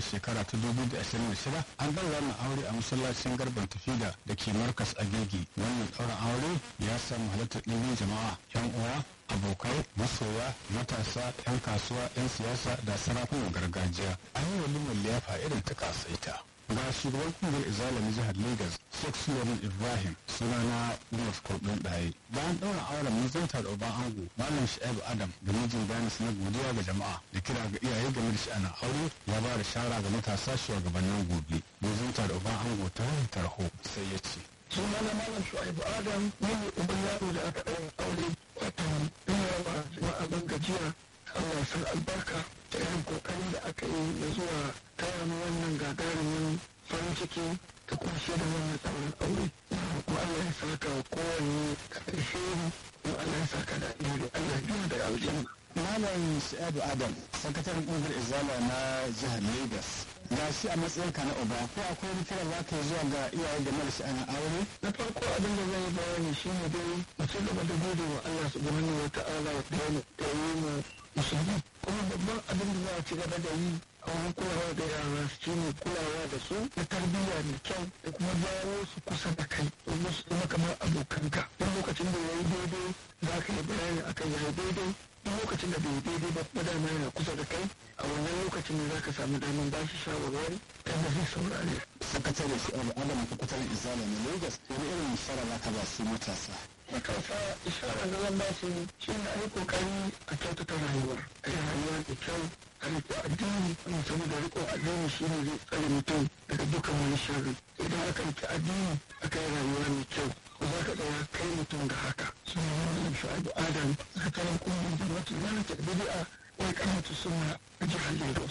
shekara ta 2026 an ɗaura wannan aure a masallacin garban tafida da ke markas agege wannan ɗaurin aure ya samu halartar ɗimbin jama'a yan uwa abokai masoya matasa 'yan kasuwa 'yan siyasa da sarakunan gargajiya an yi walimar liyafa irin ta kasaita ga shugaban kungiyar izala na jihar lagos sheikh suleiman ibrahim sunana umar kurdin ɗaye bayan ɗaura auren mazanta da uban ango malam sha'ibu adam da mijin bayanis na godiya ga jama'a da kira ga iyaye game da sha'anin aure ya ba da shara ga matasa shugabannin gobe mazanta da uban ango ta wani tarho sai ya ce sunana malam shu'aibu adam ne uban yaro da aka ɗaura aure wato ina wa jama'a ban gajiya Allah san albarka da irin kokarin da aka yi na zuwa taya mu wannan gagarumin farin ciki da kuma da wannan tsaurin aure kuma Allah ya saka wa kowanne ƙarshe kuma Allah ya saka da alheri Allah ya biya da aljanna malam sha'ibu adam sakataren kungiyar izala na jihar lagos ga shi a matsayinka na uba ko akwai wani kira za ka yi zuwa ga iyaye game da sha'anin aure na farko abin da zai bayani shine dai mu ci gaba da gode wa Allah subhanahu wa ta'ala da ya yi mu musulmi kuma babban abin da za a ci gaba da yi a wurin kulawa da yara shi ne kulawa da su na tarbiyya mai kyau da kuma jawo su kusa da kai domin su zama kamar abokanka duk lokacin da ya yi daidai za ka yi bayani akan ya yi daidai duk lokacin da bai yi daidai ba kuma dama yana kusa da kai a wannan lokacin ne za ka samu damar ba shi shawarwari kan da zai saurare. sakatare shi adam sakataren izala na lagos wani irin shara za ka ba su matasa matasa isharar da zan ba su shi ne a yi kokari a kyautata rayuwar a yi rayuwa da kyau a riko addini wani saboda riko addini shi ne zai tsare mutum daga dukkan wani sharri idan aka rike addini aka yi rayuwa mai kyau ko za ka tsaya kai mutum ga haka su ne wani shu'aibu adam sakataren kungiyar jama'atu zalata bidi'a wai kamata suna a jihar lagos